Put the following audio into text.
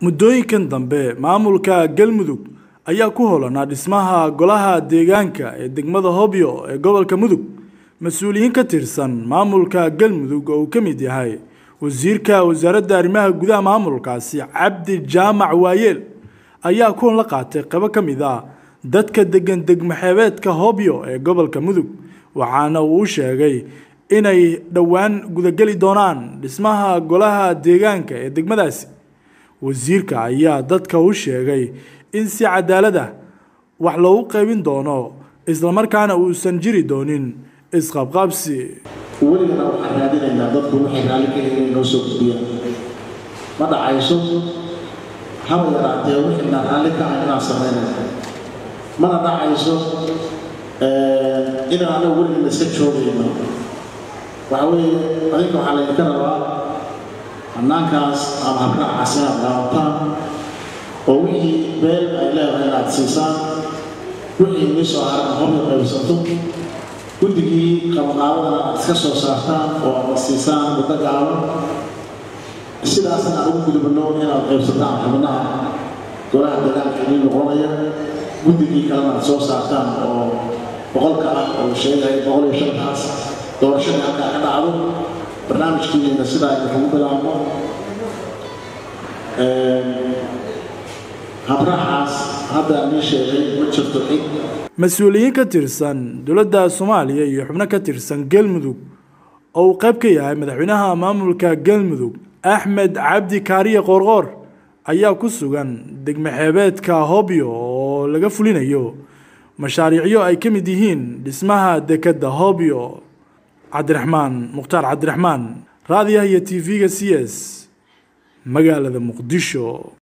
muddooyinkan dambe maamulka galmudug ayaa ku holanaa dhismaha golaha deegaanka ee degmada hobyo ee gobolka mudug mas-uuliyiin ka tirsan maamulka galmudug oo uu ka mid yahay wasiirka wasaaradda arrimaha gudaha maamulkaasi cabdi jaamac waayeel ayaa kulan la qaatay qabo ka mid ah dadka degan degmaxeebeedka hobyo ee gobolka mudug waxaana uu u sheegay inay dhowaan gudageli doonaan dhismaha golaha deegaanka ee degmadaasi wasiirka ayaa dadka u sheegay in si cadaalad ah wax loogu qaybin doono islamarkaana uusan jiri doonin isqabqabsi weligana waxaan raadinaynaa dadku waxay raalli ka yihiin inoo soo gudbiyaan ma dhacayso haba yaraatee wixina raalli ka ah inaan samaynayno mana dhacayso inaan anagu weligana iska joogayno waxa weeye adinka waxaa laydinka rabaa hannaankaas ama habraacaas inaad daawataan oo wixii beel ay leedahay inaad siisaan wixii inii soo haran hobyo qaybsato guddigii qabaqaabadana aad iska soo saartaan oo aad siisaan muddo gaaban sidaasna aan ugu gudubno inaad qaybsataan xubnaha golaha dagaalka inii noqonaya guddigii kalena aad soo saartaan oo boqolka ah oo sheegaya boqol iyo shantaas doorashadii halkaa ka dhacdo barnaamijkiina sidaa idinkugu bilaabno habrahaas hadda nii sheegay ma jirto cid mas-uuliyiin ka tirsan dowladda soomaaliya iyo xubno ka tirsan galmudug oo uu qayb ka yahay madaxweynaha maamulka galmudug axmed cabdi kaariye qoorqoor ayaa ku sugan degmaxeebeedka hobyo oo laga fulinayo mashaariicyo ay ka mid yihiin dhismaha dekedda hobyo cabdiraxmaan mukhtaar cabdiraxmaan raadiyaha iyo t v-ga c s magaalada muqdisho